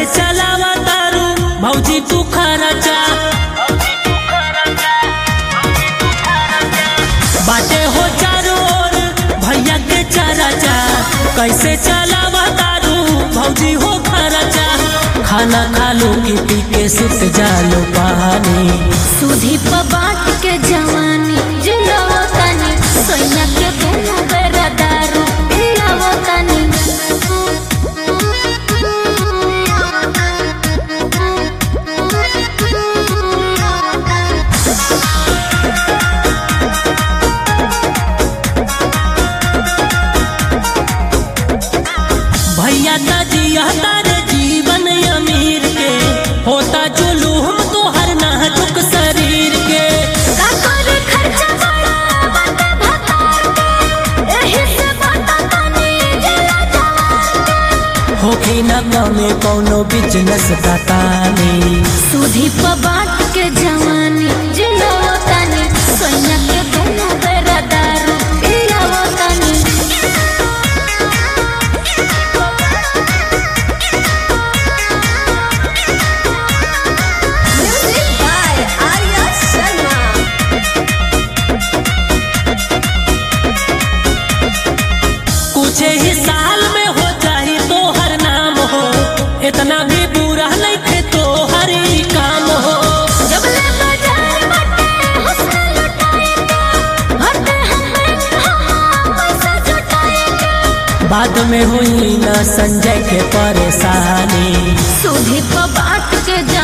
चलावा तारू भौजी तू खरचा बाटे हो चारों ओर भैया के चरचा कैसे चलावा तारू भौजी हो खरचा खाना खा लो कि पी के सुत जालो पानी सुधी बाट के जवानी जिलावो तनी सोनिया के दोनों बेरा दारू पिलावो तनी भैया जिया तारे जीवन अमीर के होता जुलूम तो हर नाजुक शरीर के का करे खर्चा बड़ा बाटे भतार के एही से बाटा तनी जिला जवान होखी न कमे कौनो बिजनेस बतानी सुधी बाट के जवानी जिलावो तनी सोनिया के दोनों बेरा दारू पिलावो तनी Music by Arya Sharma. कुछ ही साल में हो जाही तो हर नाम हो इतना भी बुरा नहीं थे तो हर ही काम हो जबले बाजार बटे हुस्न लुटाएगा भरते हम बैंक हाँ पैसा जुटाएगा बाद में हुई न संजय के परेशानी सुधी बाट के